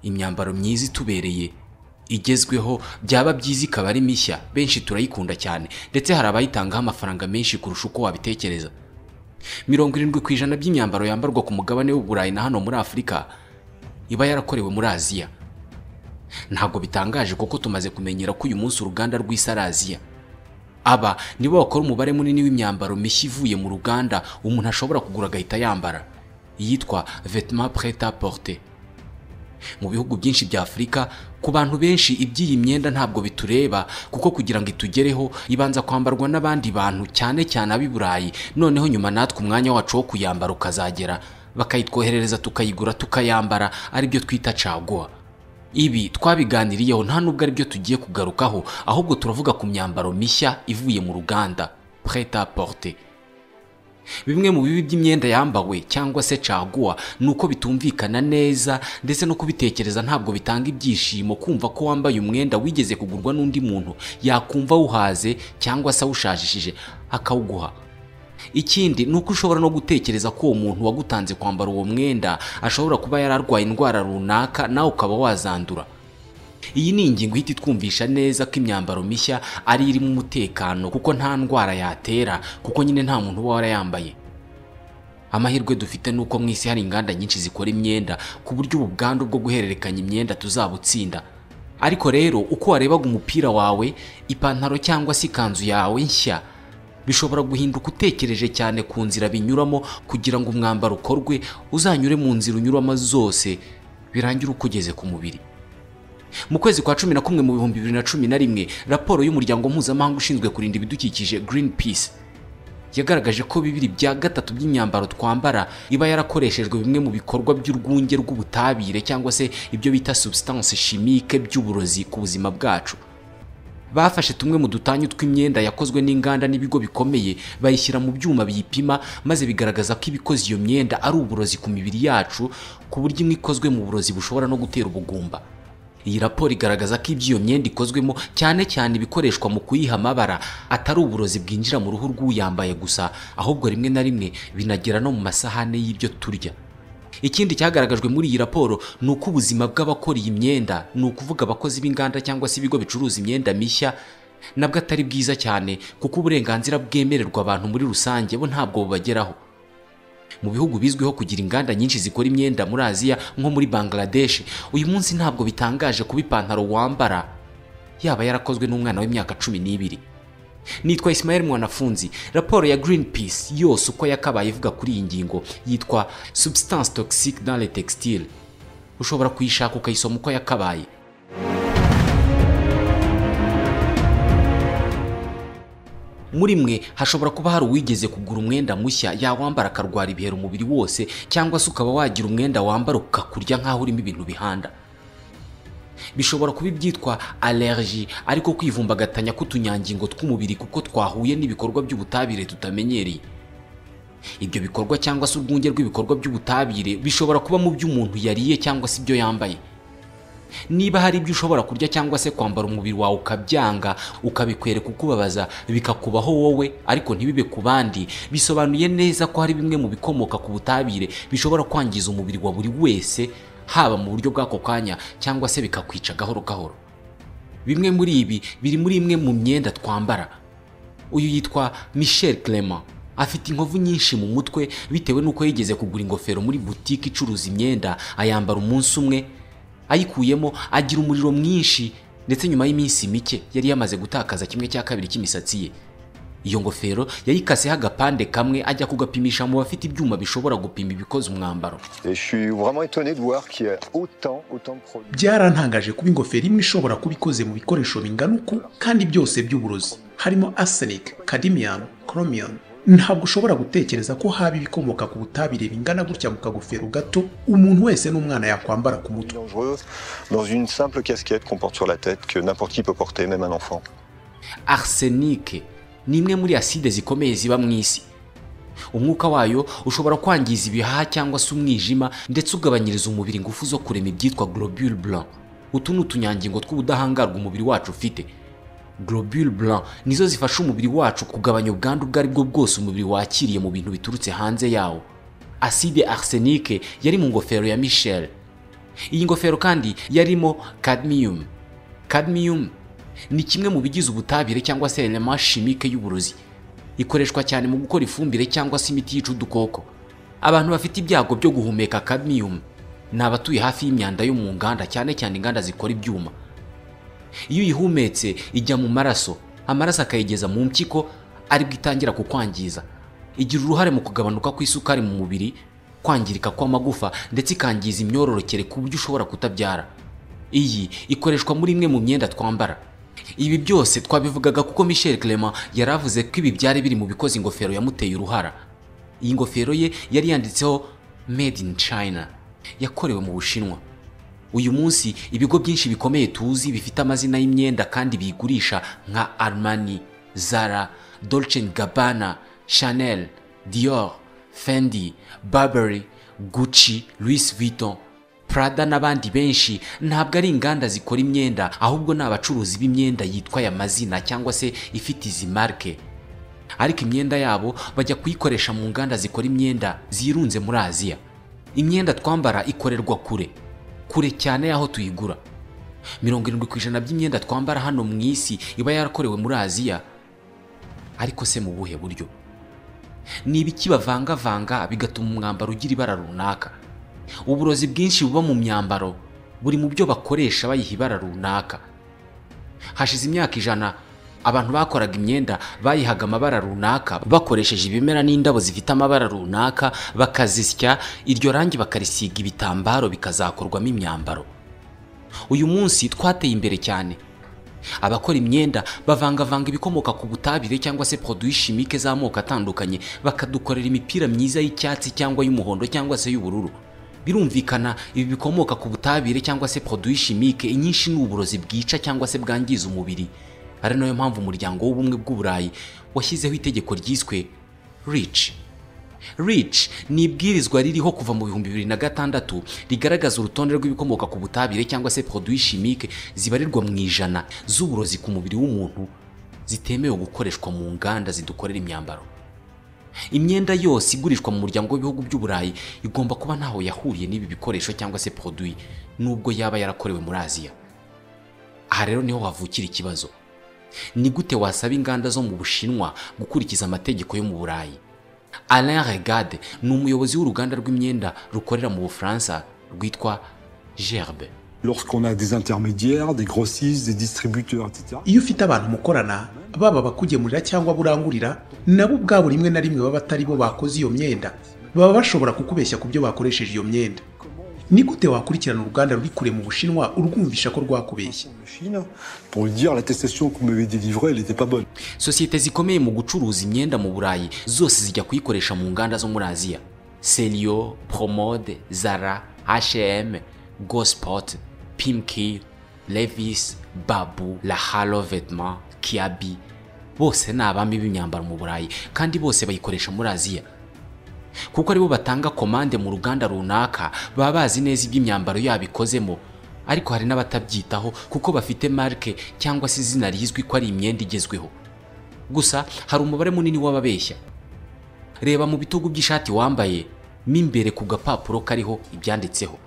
imyambaro myiza itubereye igezweho byaba byiza ikaba ari mishya benshi turayikunda cyane ndetse hari abayitangaho amafaranga menshi kurusha uko wabitekereza mirongo irindwi ku ijana by'imyambaro yambarwa ku mugabane w'uburayi na hano muri afurika iba yarakorewe muri aziya ntabwo bitangaje kuko tumaze kumenyera ko uyu munsi uruganda rw'isaraziya aba nibo bakora umubare munini w'imyambaro mishya ivuye mu ruganda umuntu ashobora kugura agahita yambara iyitwa vetement prete à porter mu bihugu byinshi bya afurika ku bantu benshi iby'iyi myenda ntabwo bitureba kuko kugira ngo itugereho ibanza kwambarwa n'abandi bantu cyane cyane ab'i burayi noneho nyuma natwe umwanya wacu wo kuyambara ukazagera bakayitwoherereza tukayigura tukayambara aribyo twita caguwa ibi twabiganiriyeho nta nubwo aribyo tugiye kugarukaho ahubwo turavuga ku myambaro mishya ivuye mu ruganda prete à porter bimwe mu bibi by'imyenda yambawe cyangwa se caguwa ni uko bitumvikana neza ndetse no kubitekereza ntabwo bitanga ibyishimo kumva ko wambaye umwenda wigeze kugurwa n'undi muntu yakumva awuhaze cyangwa se awushajishije akawuguha ikindi ni uko ushobora no gutekereza ko uwo muntu wagutanze kwambara uwo mwenda ashobora kuba yari arwaye indwara runaka nawe ukaba wazandura iyi ni ingingo ihita itwumvisha neza ko imyambaro mishya ari irimo umutekano kuko nta ndwara yatera kuko nyine nta muntu uba warayambaye amahirwe dufite ni uko mu isi hari inganda nyinshi zikora imyenda ku buryo ubu bwandu bwo guhererekanya imyenda tuzabutsinda ariko rero uko warebaga umupira wawe ipantaro cyangwa se ikanzu yawe nshya bishobora guhinduka utekereje cyane ku nzira binyuramo kugira ngo umwambaro ukorwe uzanyure mu nzira unyuramo zose birangire uko ugeze ku mubiri mu kwezi kwa cumi na kumwe mu bihumbi bibiri na cumi na rimwe raporo y'umuryango mpuzamahanga ushinzwe kurinda ibidukikije Green Peace yagaragaje ko bibiri bya gatatu by'imyambaro twambara iba yarakoreshejwe bimwe mu bikorwa by'urwunge rw'ubutabire cyangwa se ibyo bita substance chimique by'uburozi ku buzima bwacu bafashe tumwe mu dutanyu tw'imyenda yakozwe n'inganda n'ibigo bikomeye bayishyira mu byuma biyipima maze bigaragaza ko ibikoze iyo myenda ari uburozi ku mibiri yacu ku buryo imwe ikozwe mu burozi bushobora no gutera ubugumba iyi raporo igaragaza ko ibyo iyo myenda ikozwemo cyane cyane ibikoreshwa mu kuyiha amabara atari uburozi bwinjira mu ruhu rw'uyambaye gusa ahubwo rimwe na rimwe binagera no mu masahane y'ibyo turya ikindi cyagaragajwe muri iyi raporo ni uko ubuzima bw'abakora iyi myenda ni ukuvuga abakozi b'inganda cyangwa se ibigo bicuruza imyenda mishya nabwo atari bwiza cyane kuko uburenganzira bwemererwa abantu muri rusange bo ntabwo bubageraho mu bihugu bizwiho kugira inganda nyinshi zikora imyenda muri aziya nko muri bangladesh uyu munsi ntabwo bitangaje kuba ipantaro wambara yaba yarakozwe n'umwana w'imyaka cumi n'ibiri nitwa Ismael mwanafunzi raporo ya green peace yose uko yakabaye ivuga kuri iyi ngingo yitwa substance toxique dans les textiles ushobora kuyishaka ukayisoma uko yakabaye muri mwe hashobora kuba hari uwigeze kugura umwenda mushya yawambara akarwara ibiheri umubiri wose cyangwa se ukaba wagira umwenda wambara ukakurya nk'aho urimo ibintu bihanda bishobora kuba ibyitwa allergie ariko kwivumbagatanya k'utunyangingo tw'umubiri kuko twahuye n'ibikorwa by'ubutabire tutamenyereye ibyo bikorwa cyangwa se urwunge rw'ibikorwa by'ubutabire bishobora kuba mu byo umuntu yariye cyangwa se ibyo yambaye niba hari ibyo ushobora kurya cyangwa se kwambara umubiri wawe ukabyanga ukabikwereka ukubabaza bikakubaho wowe ariko ntibibe ku bandi bisobanuye neza ko hari bimwe mu bikomoka ku butabire bishobora kwangiza umubiri wa buri wese haba mu buryo bw'ako kanya cyangwa se bikakwica gahoro gahoro bimwe muri ibi biri muri imwe mu myenda twambara uyu yitwa michel clement afite inkovu nyinshi mu mutwe bitewe n'uko yigeze kugura ingofero muri butike icuruza imyenda ayambara umunsi umwe ayikuyemo agira umuriro mwinshi ndetse nyuma y'iminsi mike yari yamaze gutakaza kimwe cya kabiri cy'imisatsi ye iyo ngofero yayikaseho agapande kamwe ajya kugapimisha mu bafite ibyuma bishobora gupima ibikoze umwambaro byarantangaje kuba ingofero imwe ishobora kuba ikoze mu bikoresho bingana uku kandi byose by'uburozi harimo arsenic cadmium chromium ntabwo ushobora gutekereza ko haba ibikomoka ku butabire bingana gutya mu kagofero gato umuntu wese n'umwana yakwambara ku mutwe arsenike ni imwe muri aside zikomeye ziba mu isi umwuka wayo ushobora kwangiza ibihaha cyangwa se umwijima ndetse ugabanyiriza umubiri ingufu zo kurema ibyitwa globule blanc utu ni utunyangingo tw'ubudahangarwa umubiri wacu ufite globule blanc nizo zifasha umubiri wacu kugabanya ubwandu ubwo ari bwo bwose umubiri wakiriye mu bintu biturutse hanze yawo aside arsenike yari mu ngofero ya michel iyi ngofero kandi yarimo cadmium cadmium ni kimwe mu bigize ubutabire cyangwa se element chimique y'uburozi ikoreshwa cyane mu gukora ifumbire cyangwa se imiti yica udukoko abantu bafite ibyago byo guhumeka cadmium ni abatuye hafi y'imyanda yo mu nganda cyane cyane inganda zikora ibyuma iyo uyihumetse ijya mu maraso amaraso akayigeza mu mpyiko aribwo itangira kukwangiza igira uruhare mu kugabanuka kw'isukari mu mubiri kwangirika kw'amagufa ndetse ikangiza imyororokere ku buryo ushobora kutabyara iyi ikoreshwa muri imwe mu myenda twambara ibi byose twabivugaga kuko michel clement yari avuze ko ibi byari biri mu bikoze ingofero yamuteye uruhara iyi ngofero ye yari yanditseho made in china yakorewe mu bushinwa uyu munsi ibigo byinshi bikomeye tuzi bifite amazina y'imyenda kandi biyigurisha nka armani zara dolce gabbana chanel dior fendi burberry gucci louis vuitton prada n'abandi benshi ntabwo ari inganda zikora imyenda ahubwo ni abacuruzi b'imyenda yitwa aya mazina cyangwa se ifite izi marike ariko imyenda yabo bajya kuyikoresha mu nganda zikora imyenda zirunze muri aziya imyenda twambara ikorerwa kure kure cyane y'aho tuyigura mirongo irindwi ku ijana by'imyenda twambara hano mu isi iba yarakorewe muri aziya ariko se mu buhe buryo ni ibiki bavangavanga bigatuma umwambaro ugira ibara runaka uburozi bwinshi buba mu myambaro buri mu byo bakoresha bayiha ibara runaka hashize imyaka ijana abantu bakoraga imyenda bayihaga amabara runaka bakoresheje ibimera n'indabo zifite amabara runaka bakazisya iryo rangi bakarisiga ibitambaro bikazakorwamo imyambaro uyu munsi twateye imbere cyane abakora imyenda bavangavanga ibikomoka ku butabire cyangwa se poroduwi shimike z'amoko atandukanye bakadukorera imipira myiza y'icyatsi cyangwa y'umuhondo cyangwa se y'ubururu birumvikana ibi bikomoka ku butabire cyangwa se poroduwi shimike inyinshi ni uburozi bwica cyangwa se bwangiza umubiri ari nayo mpamvu umuryango w'ubumwe bw'uburayi washyizeho itegeko ryiswe rici rici ni ibwirizwa ririho kuva mu bihumbi bibiri na gatandatu rigaragaza urutonde rw'ibikomoka ku butabire cyangwa se poroduwi shimike zibarirwa mu ijana z'uburozi ku mubiri w'umuntu zitemewe gukoreshwa mu nganda zidukorera imyambaro imyenda yose igurishwa mu muryango w'ibihugu by'uburayi igomba kuba ntaho yahuriye n'ibi bikoresho cyangwa se poroduwi nubwo yaba yarakorewe muri aziya aha rero niho havukira ikibazo ni gute wasaba inganda zo mu bushinwa gukurikiza amategeko yo mu burayi alain regade ni umuyobozi w'uruganda rw'imyenda rukorera mu bufaransa rwitwa gerbe Lorsqu'on a des intermédiaires, des grossistes, des distributeurs, etc. iyo ufite abantu mukorana baba abakugemurira cyangwa burangurira nabo ubwabo rimwe na rimwe baba atari bo bakoze iyo myenda baba bashobora kukubeshya ku byo bakoresheje iyo myenda ni gute wakurikirana uruganda ruri kure mu bushinwa urwumvisha ko rwakubeshya En Chine, pour lui dire la testation qu'on m'avait délivrée, elle n'était pas bonne. sosiyete zikomeye mu gucuruza imyenda mu burayi zose zijya kuyikoresha mu nganda zo muri aziya selio promode zara hm gosport pimki levis babu lahalo vetma kiabi bose ni abami b'imyambaro mu burayi kandi bose bayikoresha muri aziya kuko aribo batanga komande mu ruganda runaka baba bazi neza ibyo imyambaro yabo ikozemo ariko hari n'abatabyitaho kuko bafite marike cyangwa se izina rizwi ko ari imyenda igezweho gusa hari umubare munini w'ababeshya reba mu bitugu by'ishati wambaye mo imbere ku gapapuro kariho ibyanditseho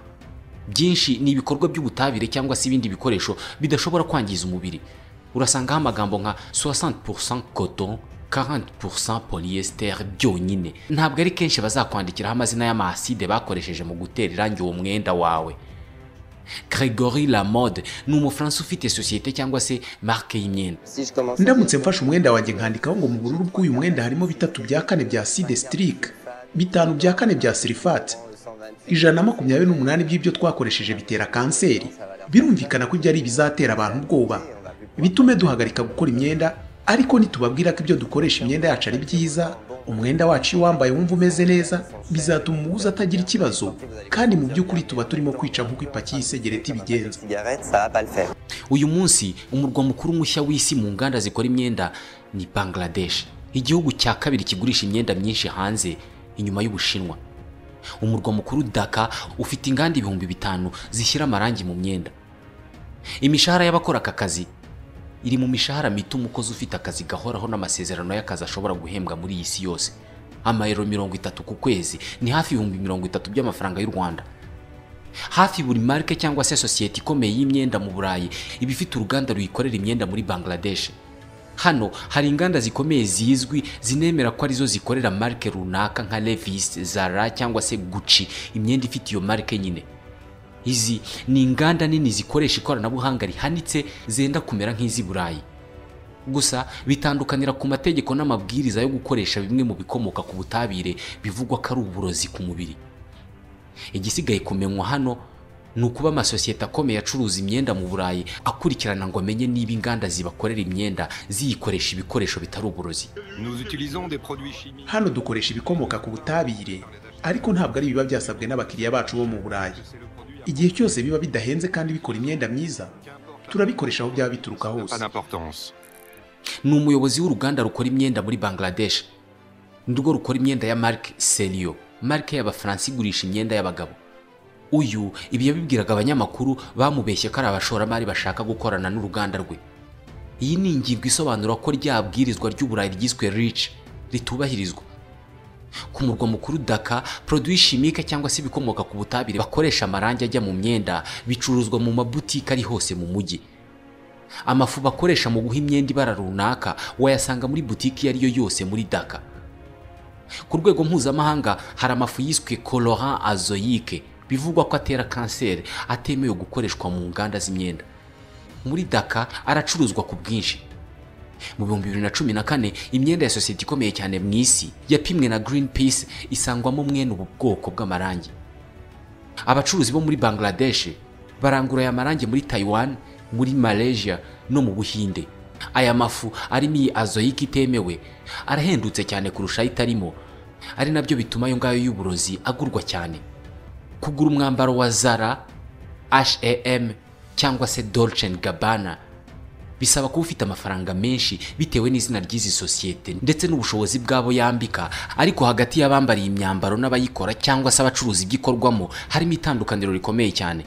byinshi ni ibikorwa by'ubutabire cyangwa se ibindi bikoresho bidashobora kwangiza umubiri urasangaho amagambo nka 60% coton 40% polyester byonyine ntabwo ari kenshi bazakwandikiraho amazina y'amahaside bakoresheje mu gutera irangi uwo mwenda wawe gregory lamode ni umufaransa ufite sosiyete cyangwa se marike y'imyenda Si je commence ndamutse mfashe umwenda wanjye nkandikaho ngo mu bururu bw'uyu mwenda harimo bitatu bya kane bya side sitirike bitanu bya kane bya sirifati ijana na makumyabiri n'umunani by'ibyo twakoresheje bitera kanseri birumvikana ko ibyo ari ibizatera abantu ubwoba bitume duhagarika gukora imyenda ariko nitubabwira ko ibyo dukoresha imyenda yacu ari byiza umwenda wacu iyo wambaye wumva umeze neza bizatuma umuguzi atagira ikibazo kandi mu by'ukuri tuba turimo kwica nk'uko ipaki y'isegereti ibigenza cigarette, ça va pas le faire. uyu munsi umurwa mukuru mushya w'isi mu nganda zikora imyenda ni bangladesh igihugu cya kabiri kigurisha imyenda myinshi hanze inyuma y'ubushinwa umurwa mukuru daka ufite inganda ibihumbi bitanu zishyira amarangi mu myenda imishahara y'abakora aka kazi iri mu mishahara mito umukozi ufite akazi gahoraho n'amasezerano y'akazi ashobora guhembwa muri iyi si yose amayero mirongo itatu ku kwezi ni hafi ibihumbi mirongo itatu by'amafaranga y'u rwanda hafi buri marike cyangwa se sosiyete ikomeye y'imyenda mu burayi iba ifite uruganda ruyikorera imyenda muri bangladesh hano hari inganda zikomeye zizwi zinemera ko arizo zikorera marike runaka nka levis zara cyangwa se guci imyenda ifite iyo marike nyine izi ni inganda nini zikoresha ikoranabuhanga rihanitse zenda kumera nk'iz'i burayi gusa bitandukanira ku mategeko n'amabwiriza yo gukoresha bimwe mu bikomoka ku butabire bivugwa ko ari uburozi ku mubiri igisigaye kumenywa hano ni ukuba amasosiyete akomeye acuruza imyenda mu burayi akurikirana ngo amenye niba inganda zibakorera imyenda ziyikoresha ibikoresho bitari uburozi Nous utilisons des produits chimiques. hano dukoresha ibikomoka ku butabire ariko ntabwo ari ibiba byasabwe n'abakiriya bacu bo mu burayi C'est le produit à igihe cyose biba bidahenze kandi bikora imyenda myiza turabikoresha aho byaba bituruka pas hose d'importance. ni umuyobozi w'uruganda rukora imyenda muri bangladesh ni rwo rukora imyenda ya marike seriyo marike y'abafaransa igurisha imyenda y'abagabo uyu ibi yabibwiraga abanyamakuru bamubeshye ko ari abashoramari bashaka gukorana n'uruganda rwe iyi ni ingingo isobanura ko rya bwirizwa ry'uburayi ryiswe rici ritubahirizwa ku murwa mukuru daka poroduwi shimike cyangwa se ibikomoka ku butabire bakoresha amarangi ajya mu myenda bicuruzwa mu mabutike ari hose mu mujyi amafu bakoresha mu guha imyenda ibara runaka wayasanga muri butiki iyo ari yo yose muri daka ku rwego mpuzamahanga hari amafu yiswe colorant azoyique bivugwa ko atera kanseri atemewe gukoreshwa mu nganda z'imyenda muri daka aracuruzwa ku bwinshi mu bihumbi bibiri na cumi na kane imyenda ya sosiyete ikomeye cyane mu isi yapimwe na green peace isangwamo mwene ubu bwoko bw'amarangi abacuruzi bo muri bangladesh barangura aya marangi muri taiwan muri malaysia no mu buhinde aya mafu arimo iyi azoyike itemewe arahendutse cyane kurusha ayo itarimo ari nabyo bituma ayo ngayo y'uburozi agurwa cyane kugura umwambaro wa zara hem cyangwa se dolce gabbana bisaba kuba ufite amafaranga menshi bitewe n'izina ry'izi sosiyete ndetse n'ubushobozi bw'abo yambika ariko hagati y'abambariye imyambaro n'abayikora cyangwa se abacuruza ibikorwamo harimo itandukaniro rikomeye cyane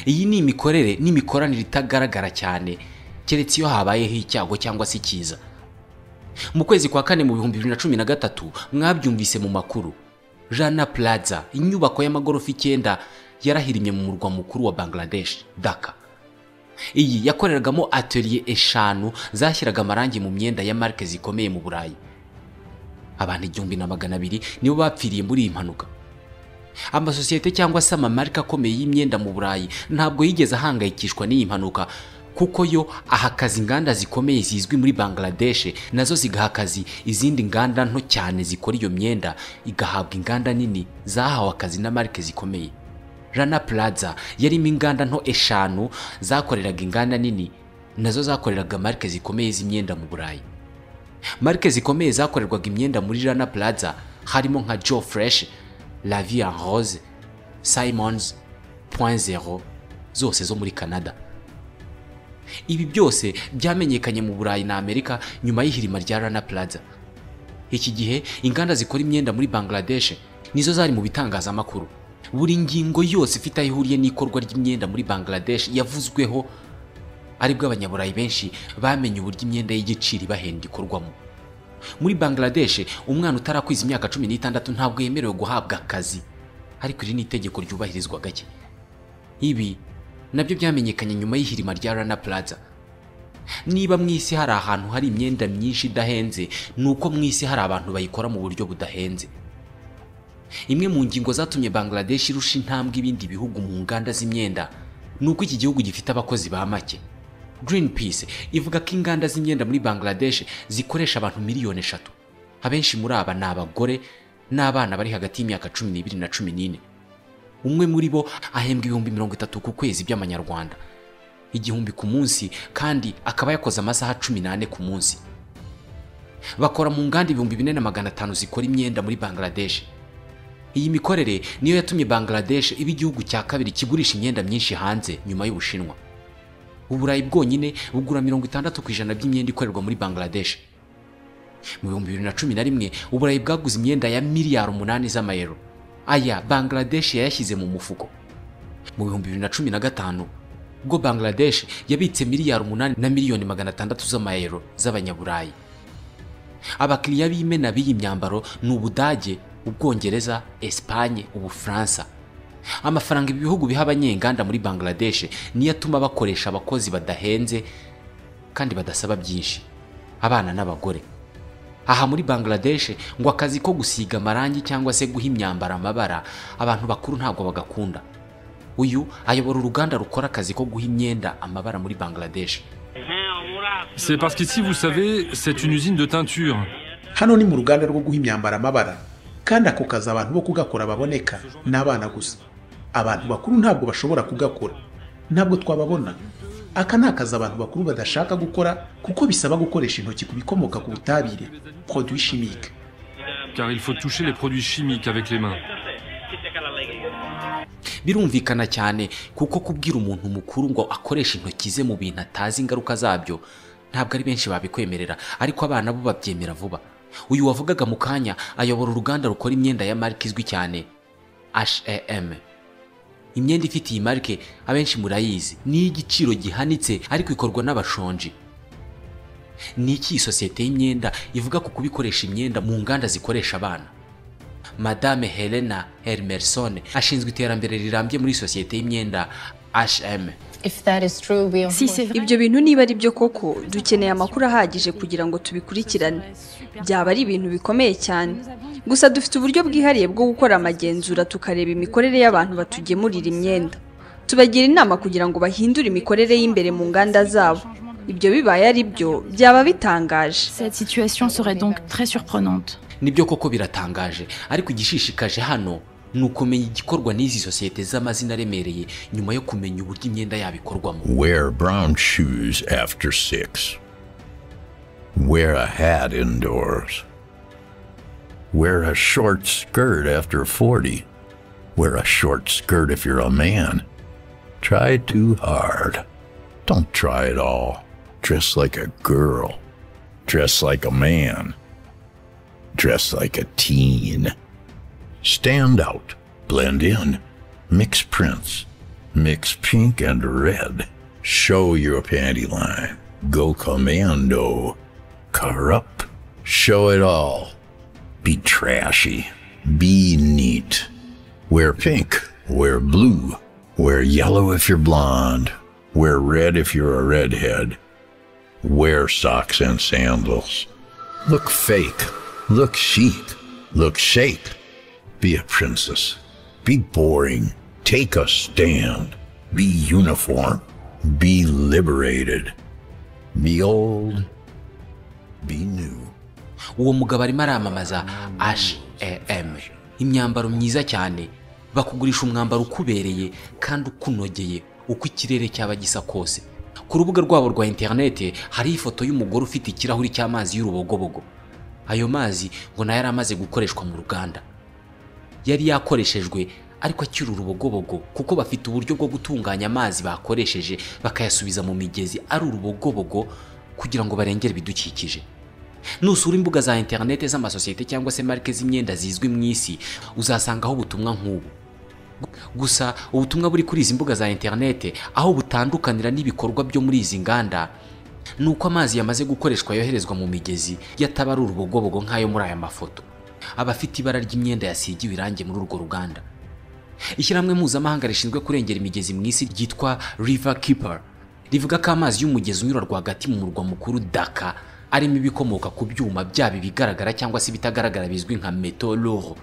iyi ni imikorere n'imikoranire itagaragara cyane keretse iyo habayeho icyago cyangwa se icyiza mu kwezi kwa kane mu bihumbi bibiri na cumi na gatatu mwabyumvise mu makuru jana plaza inyubako y'amagorofa icyenda yarahirimye mu murwa mukuru wa bangladesh daka iyi yakoreragamo atelier eshanu zashyiraga amarangi mu myenda ya marike zikomeye mu burayi abantu igihumbi na magana abiri nibo bapfiriye muri iyi mpanuka amasosiyete cyangwa se amamarika akomeye y'imyenda mu burayi ntabwo yigeze ahangayikishwa n'iyi mpanuka kuko yo ahakaza inganda zikomeye zizwi muri bangladesh nazo zigaha akazi izindi nganda nto cyane zikora iyo myenda igahabwa inganda nini zahawe akazi na marike zikomeye rana plaza yarimo inganda nto eshanu zakoreraga inganda nini nazo zakoreraga marike zikomeye z'imyenda mu burayi marike zikomeye zakorerwaga imyenda muri Rana Plaza harimo nka Joe Fresh, La Vie en Rose, Simons, Point Zero zose zo muri Canada. Ibi byose byamenyekanye mu Burayi na Amerika nyuma y'ihirima rya Rana Plaza. Iki gihe inganda zikora imyenda muri Bangladesh nizo zari mu bitangazamakuru. Buri ngingo yose ifite aho ihuriye n'ikorwa ry'imyenda muri Bangladesh yavuzweho aribwo abanyaburayi benshi bamenye uburyo imyenda y'igiciro ibahenda ikorwamo muri bangladesh umwana utarakwiza imyaka cumi n'itandatu ntabwo yemerewe guhabwa akazi ariko iri ni itegeko ryubahirizwa gake ibi nabyo byamenyekanye nyuma y'ihirima rya rana plaza niba mu isi hari ahantu hari imyenda myinshi idahenze ni uko mu isi hari abantu bayikora mu buryo budahenze imwe mu ngingo zatumye bangladesh irusha intambwe ibindi bihugu mu nganda z'imyenda ni uko iki gihugu gifite abakozi ba make greenpeace ivuga ko inganda z'imyenda muri bangladesh zikoresha abantu miliyoni eshatu abenshi muri aba ni abagore n'abana bari hagati y'imyaka cumi n'ibiri na cumi n'ine umwe muri bo ahembwa ibihumbi mirongo itatu ku kwezi by'amanyarwanda igihumbi ku munsi kandi akaba yakoze amasaha cumi n'ane ku munsi bakora mu nganda ibihumbi bine na magana atanu zikora imyenda muri bangladesh iyi mikorere niyo yatumye Bangladesh iba igihugu cya kabiri kigurisha imyenda myinshi hanze nyuma y'Ubushinwa. Uburayi bwonyine bugura mirongo itandatu ku ijana by'imyenda ikorerwa muri Bangladesh. Mu bihumbi bibiri na cumi na rimwe Uburayi bwaguze imyenda ya miliyari umunani z'amayero. Aya Bangladesh yayashyize mu mufuko. Mu bihumbi bibiri na cumi na gatanu ubwo Bangladesh yabitse miliyari umunani na miliyoni magana atandatu z'amayero z'abanyaburayi. abakiriya b'imena b'iyi myambaro ni ubudage ubwongereza esipanye ubufaransa amafaranga ibi bihugu biha abanyenganda muri bangladesh niyo atuma bakoresha abakozi badahenze kandi badasaba byinshi abana n'abagore aha muri bangladesh ngo akazi ko gusiga amarangi cyangwa se guha imyambaro amabara abantu bakuru ntabwo bagakunda uyu ayobora uruganda rukora akazi ko guha imyenda amabara muri bangladesh C'est parce qu'ici, vous savez, c'est une usine de teinture. hano ni mu ruganda rwo guha imyambaro amabara kandi ako kazi abantu bo kugakora baboneka ni abana gusa abantu bakuru ntabwo bashobora kugakora ntabwo twababona aka ni akazi abantu bakuru badashaka gukora kuko bisaba gukoresha intoki ku bikomoka ku butabire produit chimique Car il faut toucher les produits chimiques avec les mains. birumvikana cyane kuko kubwira umuntu mukuru ngo akoreshe intoki ze mu bintu atazi ingaruka zabyo ntabwo ari benshi babikwemerera ariko abana bo babyemera vuba uyu wavugaga mu kanya ayobora uruganda rukora imyenda ya marike izwi cyane hem imyenda ifite iyi marike abenshi murayizi ni iy'igiciro gihanitse ariko ikorwa n'abashonji ni iki iyi sosiyete y'imyenda ivuga ku kubikoresha imyenda mu nganda zikoresha abana madame helena hermerson ashinzwe iterambere rirambye muri sosiyete y'imyenda hm Si c'est vrai, ibyo bintu niba ari byo koko dukeneye amakuru ahagije kugira ngo tubikurikirane byaba ari ibintu bikomeye cyane gusa dufite uburyo bwihariye bwo gukora amagenzura tukareba imikorere y'abantu batugemurira imyenda tubagira inama kugira ngo bahindure imikorere y'imbere mu nganda zabo ibyo bibaye ari byo byaba bitangaje cette situation serait donc très surprenante. nibyo koko biratangaje ariko igishishikaje hano ni ukumenya igikorwa n'izi sosiyete z'amazina aremereye nyuma yo kumenya uburyo imyenda yabo ikorwamo Wear brown shoes after six. Wear a hat indoors. Wear a short skirt after 40. Wear a short skirt if you're a man. Try too hard. Don't try at all. Dress like a girl. Dress like a man. Dress like a teen. Stand out. Blend in. Mix prints. Mix pink and red. Show your panty line. Go commando. Cover up. Show it all. Be trashy. Be neat. Wear pink. Wear blue. Wear yellow if you're blonde. Wear red if you're a redhead. Wear socks and sandals. Look fake. Look chic. Look shake. Be a princess. Be boring. Take a stand. Be uniform. Be liberated. Be old. Be new. uwo mugabo arimo aramamaza hm imyambaro myiza cyane bakugurisha umwambaro ukubereye kandi ukunogeye uko ikirere cyaba gisa kose ku rubuga rwabo rwa interinete hariho ifoto y'umugore ufite ikirahuri cy'amazi y'urubogobogo ayo mazi ngo nayo yari amaze gukoreshwa mu ruganda yari yakoreshejwe ariko akiri urubogobogo kuko bafite uburyo bwo gutunganya amazi bakoresheje bakayasubiza mu migezi ari urubogobogo kugira ngo barengere ibidukikije nusura imbuga za interinete z'amasosiyete cyangwa se marike z'imyenda zizwi mu isi uzasangaho ubutumwa nk'ubu gusa ubutumwa buri kuri izi mbuga za interinete aho butandukanira n'ibikorwa byo muri izi nganda ni uko amazi yamaze gukoreshwa yoherezwa mu migezi yatabara urubogobogo nk'ayo muri aya mafoto aba afite ibara ry'imyenda yasigiwe irangi muri urwo ruganda ishyirahamwe mpuzamahanga rishinzwe kurengera imigezi mu isi ryitwa river keeper rivuga ko amazi y'umugezi unyura rwagati mu murwa mukuru daka arimo ibikomoka ku byuma byaba ibigaragara cyangwa se ibitagaragara bizwi nka metaloro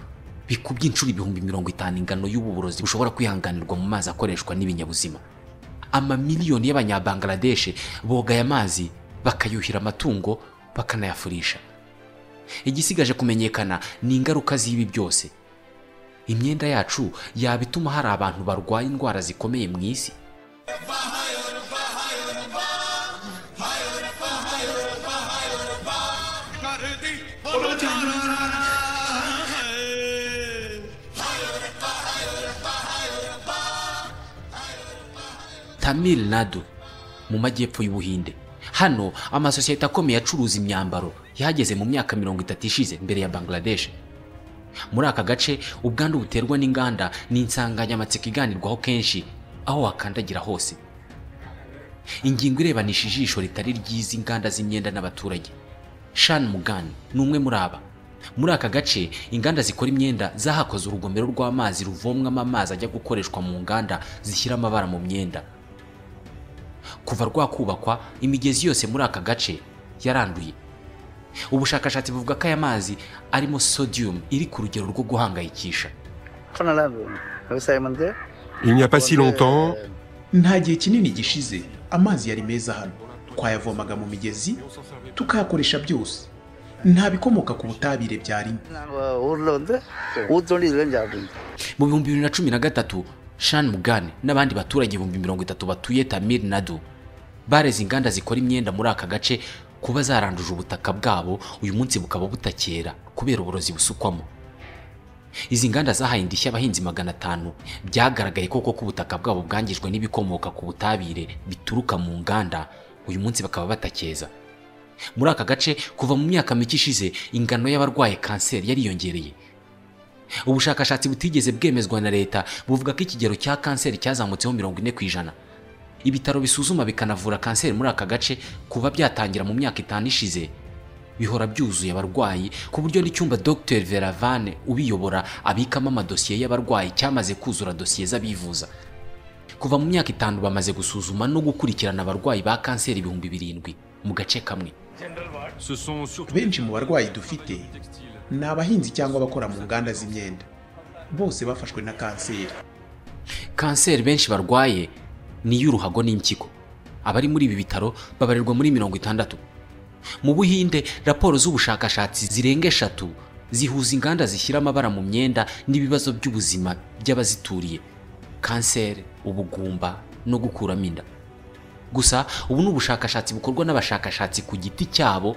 bikubye inshuro ibihumbi mirongo itanu ingano y'ububurozi bushobora kwihanganirwa mu mazi akoreshwa n'ibinyabuzima amamiliyoni y'abanyabangladeshe boga aya mazi bakayuhira amatungo bakanayafurisha igisigaje kumenyekana ni ingaruka z'ibi byose imyenda yacu yaba ituma hari abantu barwaye indwara zikomeye mu isi tamil nadu mu majyepfo y'ubuhinde hano amasosiyete akomeye acuruza imyambaro yahageze mu myaka mirongo itatu ishize mbere ya bangladesh muri aka gace ubwandu buterwa n'inganda ni insanganyamatsiko iganirwaho kenshi aho wakandagira hose ingingo irebanisha ijisho ritari ry'izi nganda z'imyenda n'abaturage shan mugani ni umwe muri aba muri aka gace inganda zikora imyenda zahakoze urugomero rw'amazi ruvomwamo amazi ajya gukoreshwa mu nganda zishyira amabara mu myenda kuva rwakubakwa imigezi yose muri aka gace yaranduye ubushakashatsi buvuga ko aya mazi arimo sodium iri ku rugero rwo guhangayikisha Il n'y a pas si longtemps, nta gihe kinini gishize amazi yari meza hano twayavomaga mu migezi tukayakoresha byose nta bikomoka ku butabire byarimo mu bihumbi bibiri na cumi na gatatu shan mugane n'abandi baturage ibihumbi mirongo itatu batuye tamir nadu bareze inganda zikora imyenda muri aka gace kuba zaranduje ubutaka bwabo uyu munsi bukaba butakera kubera uburozi busukwamo izi nganda zahaye indishyi abahinzi magana atanu byagaragaye koko ko ubutaka bwabo bwangijwe n'ibikomoka ku butabire bituruka mu nganda uyu munsi bakaba batakeza muri aka gace kuva mu myaka mike ishize ingano y'abarwaye kanseri yariyongereye ubushakashatsi butigeze bwemezwa na leta buvuga ko ikigero cya kanseri cyazamutseho mirongo ine ku ijana ibitaro bisuzuma bikanavura kanseri muri aka gace kuba byatangira mu myaka itanu ishize bihora byuzuye abarwayi ku buryo n'icyumba dr veravane ubiyobora abikamo amadosiye y'abarwayi cyamaze kuzura dosiye z'abivuza kuva mu myaka itanu bamaze gusuzuma no gukurikirana abarwayi ba kanseri ibihumbi birindwi mu gace kamwe Ce sont surtout benshi mu barwayi dufite ni abahinzi cyangwa abakora mu nganda z'imyenda bose bafashwe na kanseri kanseri benshi barwaye ni iy'uruhago n'impyiko abari muri ibi bitaro babarirwa muri mirongo itandatu mu buhinde raporo z'ubushakashatsi zirenga eshatu zihuza inganda zishyira amabara mu myenda n'ibibazo by'ubuzima by'abazituriye kanseri ubugumba no gukuramo inda gusa ubu ni ubushakashatsi bukorwa n'abashakashatsi ku giti cyabo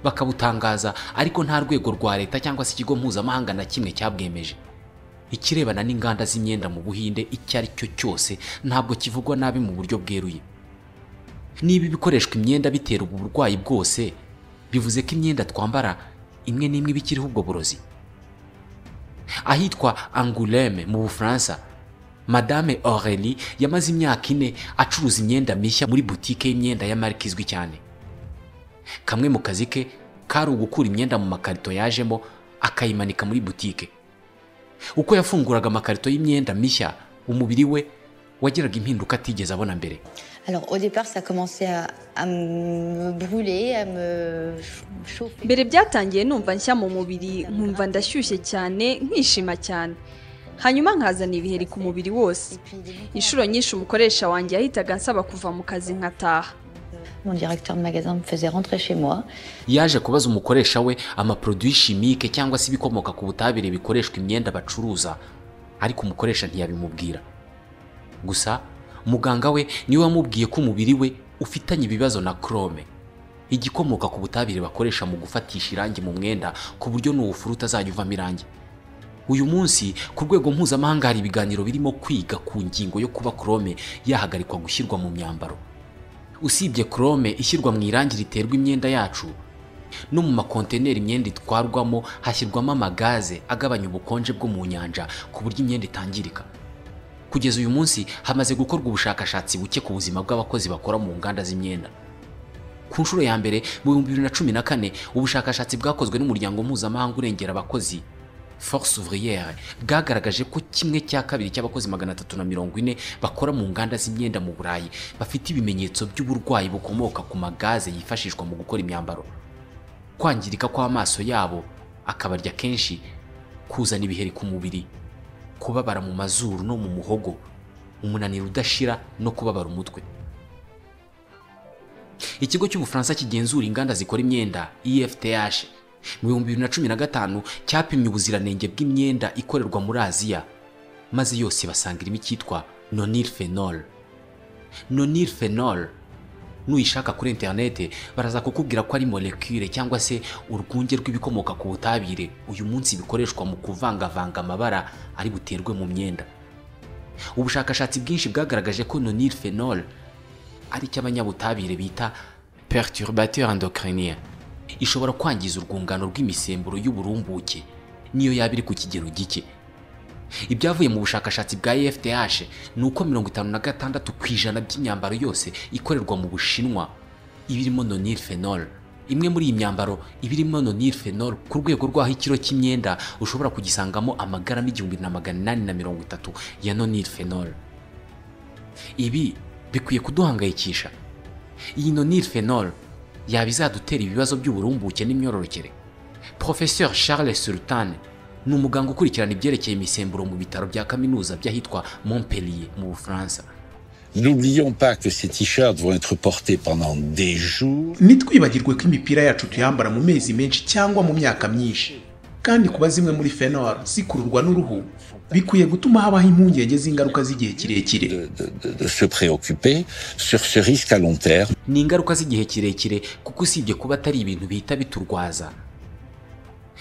bakabutangaza ariko nta rwego rwa leta cyangwa se ikigo mpuzamahanga na kimwe cyabwemeje ikirebana n'inganda z'imyenda mu buhinde icyo ari cyo cyose ntabwo kivugwa nabi mu buryo bweruye niba ibikoreshwa imyenda bitera ubu burwayi bwose bivuze ko imyenda twambara imwe n'imwe iba ikiriho ubwo burozi ahitwa anguleme mu bufaransa madame aurelie yamaze imyaka ine acuruza imyenda mishya muri butike y'imyenda ya marike izwi cyane kamwe mu kazi ke kari ugukura imyenda mu makarito yajemo akayimanika muri butike uko yafunguraga amakarito y'imyenda mishya umubiri we wageraga impinduka atigeze abona mbere Alors au départ, ça commençait à, à me brûler, à me ch- chauffer. mbere byatangiye numva nshya mu mubiri nkumva ndashyushye cyane nkishima cyane hanyuma nkazana ibiheri ku mubiri wose Et puis, des boucles. inshuro nyinshi umukoresha wanjye yahitaga ansaba kuva mu kazi nkataha mon directeur de magasin me faisait rentrer chez moi. yaje kubaza umukoresha we amaproduwi shimike cyangwa se ibikomoka ku butabire bikoreshwa imyenda bacuruza ariko umukoresha ntiyabimubwira gusa muganga we niwe wamubwiye ko umubiri we ufitanye ibibazo na krome igikomoka ku butabire bakoresha mu gufatisha irangi mu mwenda ku buryo nuwufura utazajya uvamo irangi uyu munsi ku rwego mpuzamahanga hari ibiganiro birimo kwiga ku ngingo yo kuba krome yahagarikwa gushyirwa mu myambaro usibye krome ishyirwa mu irangi riterwa imyenda yacu no mu makonteneri imyenda itwarwamo hashyirwamo amagaze agabanya ubukonje bwo mu nyanja ku buryo imyenda itangirika kugeza uyu munsi hamaze gukorwa ubushakashatsi buke ku buzima bw'abakozi bakora mu nganda z'imyenda ku nshuro ya mbere mu bihumbi bibiri na cumi na kane ubushakashatsi bwakozwe n'umuryango mpuzamahanga urengera abakozi force ouvrière bwagaragaje ko kimwe cya kabiri cy'abakozi magana atatu na mirongo ine bakora mu nganda z'imyenda mu burayi bafite ibimenyetso by'uburwayi bukomoka ku magaze yifashishwa mu gukora imyambaro kwangirika kw'amaso yabo akabarya kenshi kuzana ibiheri ku mubiri kubabara mu mazuru no mu muhogo umunaniro udashira no kubabara umutwe ikigo cy'ubufaransa kigenzura inganda zikora imyenda efth mu bihumbi bibiri na cumi na gatanu cyapimye ubuziranenge bw'imyenda ikorerwa muri aziya maze yose basanga irimo icyitwa nonil phenol nonil phenol nuyishaka kuri interinete baraza kukubwira ko ari molekire cyangwa se urwunge rw'ibikomoka ku butabire uyu munsi bikoreshwa mu kuvangavanga amabara ari buterwe mu myenda ubushakashatsi bwinshi bwagaragaje ko nonil phenol ari cyo abanyabutabire bita perturbateur endocrinien ishobora kwangiza urwungano rw'imisemburo y'uburumbuke niyo yaba iri ku kigero gike ibyavuye mu bushakashatsi bwa efdh ni uko mirongo itanu na gatandatu ku ijana by'imyambaro yose ikorerwa mu bushinwa ibirimo nonil phenol imwe muri iyi myambaro iba irimo nonirfenol ku rwego rw'aho ikiro cy'imyenda ushobora kugisangamo amagarama igihumbi na magana inani na mirongo itatu ya nonirfenol ibi bikwiye kuduhangayikisha iyi nonirfenol yaba izadutera ibibazo by'uburumbuke n'imyororokere professeur charles sultan ni umuganga ukurikirana ibyerekeye imisemburo mu bitaro bya kaminuza by'ahitwa montpellier mu bufaransa N'oublions pas que ces t-shirts vont être portés pendant des jours. ntitwibagirwe ko imipira yacu tuyambara mu mezi menshi cyangwa mu myaka myinshi kandi kuba zimwe muri fenol zikururwa n'uruhu bikwiye gutuma habaho impungenge z'ingaruka z'igihe kirekire de, de se préoccuper sur ce risque à long terme. ni ingaruka z'igihe kirekire kuko usibye kuba atari ibintu bihita biturwaza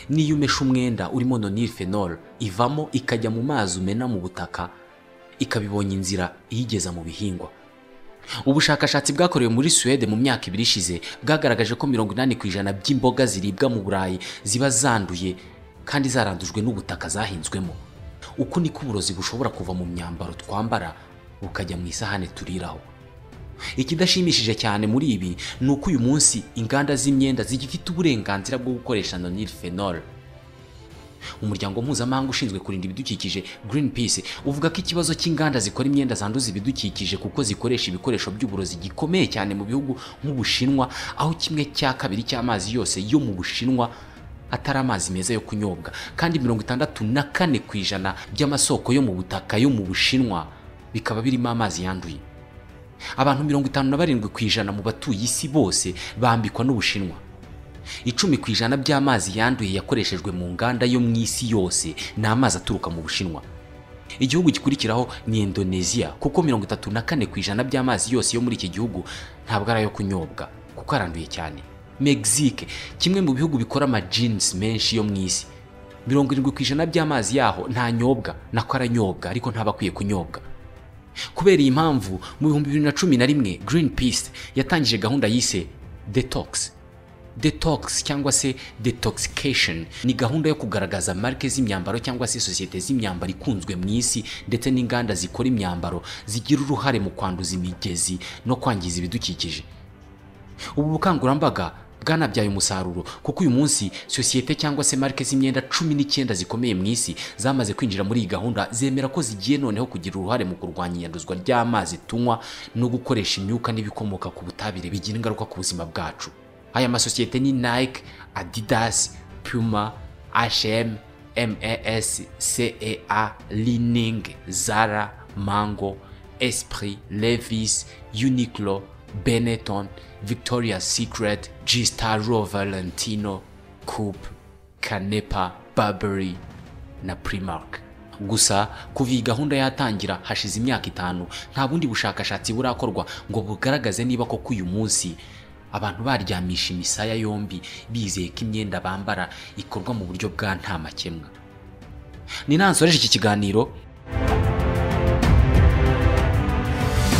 n'iyo umeshe umwenda urimo nonirfenol ivamo ikajya mu mazi umena mu butaka ikabibonye inzira iyigeza mu bihingwa ubushakashatsi bwakorewe muri suwede mu myaka ibiri ishize bwagaragaje ko mirongo inani ku ijana by'imboga ziribwa mu burayi ziba zanduye kandi zarandujwe n'ubutaka zahinzwemo uko niko uburozi bushobora kuva mu myambaro twambara bukajya mu isahane turiraho ikidashimishije cyane muri ibi ni uko uyu munsi inganda z'imyenda zigifite uburenganzira bwo gukoresha nonirfenol umuryango mpuzamahanga ushinzwe kurinda ibidukikije greenpeace uvuga ko ikibazo cy'inganda zikora imyenda zanduza ibidukikije kuko zikoresha ibikoresho by'uburozi gikomeye cyane mu bihugu nk'ubushinwa aho kimwe cya kabiri cy'amazi yose yo mu bushinwa atari amazi meza yo kunyobwa kandi mirongo itandatu na kane ku ijana by'amasoko yo mu butaka yo mu bushinwa bikaba birimo amazi yanduye abantu mirongo itanu na barindwi ku ijana mu batuye isi bose bambikwa n'ubushinwa icumi ku ijana by'amazi yanduye yakoreshejwe mu nganda yo mu isi yose ni amazi aturuka mu bushinwa igihugu gikurikiraho ni indoneziya kuko mirongo itatu na kane ku ijana by'amazi yose yo muri iki gihugu ntabwo ari ayo kunyobwa kuko aranduye cyane mexique kimwe mu bihugu bikora amajinisi menshi yo mu isi mirongo irindwi ku ijana by'amazi yaho ntanyobwa nako aranyobwa ariko ntaba akwiye kunyobwa kubera iyi mpamvu mu bihumbi bibiri na cumi na rimwe green peace yatangije gahunda yise detox detox cyangwa se detoxication ni gahunda yo kugaragaza marike z'imyambaro cyangwa se sosiyete z'imyambaro ikunzwe mu isi ndetse n'inganda zikora imyambaro zigira uruhare mu kwanduza imigezi no kwangiza ibidukikije ubu bukangurambaga bwanabyaye umusaruro kuko uyu munsi sosiyete cyangwa se marike z'imyenda cumi n'icyenda zikomeye mu isi zamaze kwinjira muri iyi gahunda zemera ko zigiye noneho kugira uruhare mu kurwanya iyanduzwa ry'amazi tunywa no gukoresha imyuka n'ibikomoka ku butabire bigira ingaruka ku buzima bwacu aya masosiyete ni nike adidas puma hm mas cea lining zara mango esprit levis uniqlo benetton victoria's secret g staro valentino coop canepa burberry na primark gusa kuva iyi gahunda yatangira hashize imyaka itanu nta bundi bushakashatsi burakorwa ngo bugaragaze niba koko uyu munsi abantu baryamisha imisaya yombi bizeye ko imyenda bambara ikorwa mu buryo bwa nta makemwa ni nansoreje iki kiganiro